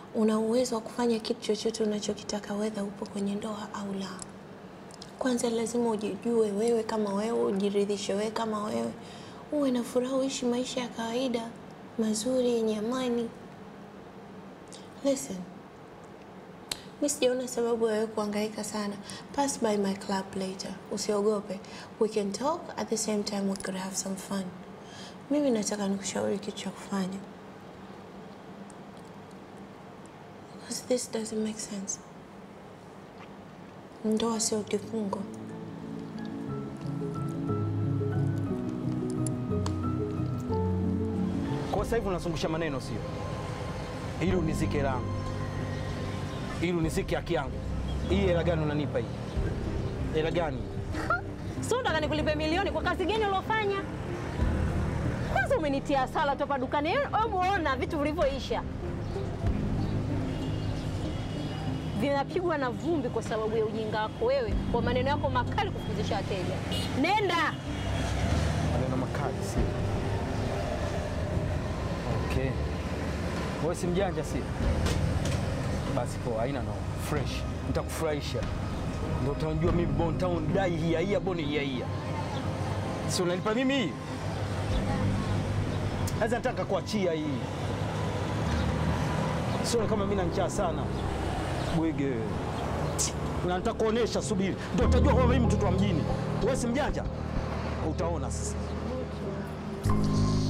una uwezo wa kufanya kitu chochote unachokitaka, wedha upo kwenye ndoa au la. Kwanza lazima ujijue wewe kama wewe, ujiridhishe wewe kama wewe, uwe na furaha, uishi maisha ya kawaida mazuri yenye amani. Listen, mi sijaona sababu ya wewe kuhangaika sana. Pass by my club later, usiogope. We can talk at the same time we could have some fun. Mimi nataka nikushauri kitu cha kufanya. Because this doesn't make sense. Ndoa sio kifungo. Kwa sasa hivi unazungusha maneno sio? Ili unizike langu. Ili unizike haki yangu. Hii hela gani unanipa hii? Hela gani? Sio unataka nikulipe milioni kwa kazi gani uliofanya? Kwanza umenitia hasara tu hapa dukani. Hebu ona vitu vilivyoisha. Vinapigwa na vumbi kwa sababu ya ujinga wako wewe, kwa maneno yako makali kufukuzisha wateja. Nenda. Maneno makali sio? Okay. Wewe si mjanja sio? Basi poa, haina no. Fresh. Nitakufurahisha. Ndio utajua mimi Bon Town dai hia hia boni hia hia. Si unanipa mimi hii? Sasa nataka kuachia hii. Sio kama mimi na njaa sana. Bwege. Na nitakuonesha, subiri. Ndio utajua kwamba mimi mtoto wa mjini. Wewe si mjanja? Utaona sasa.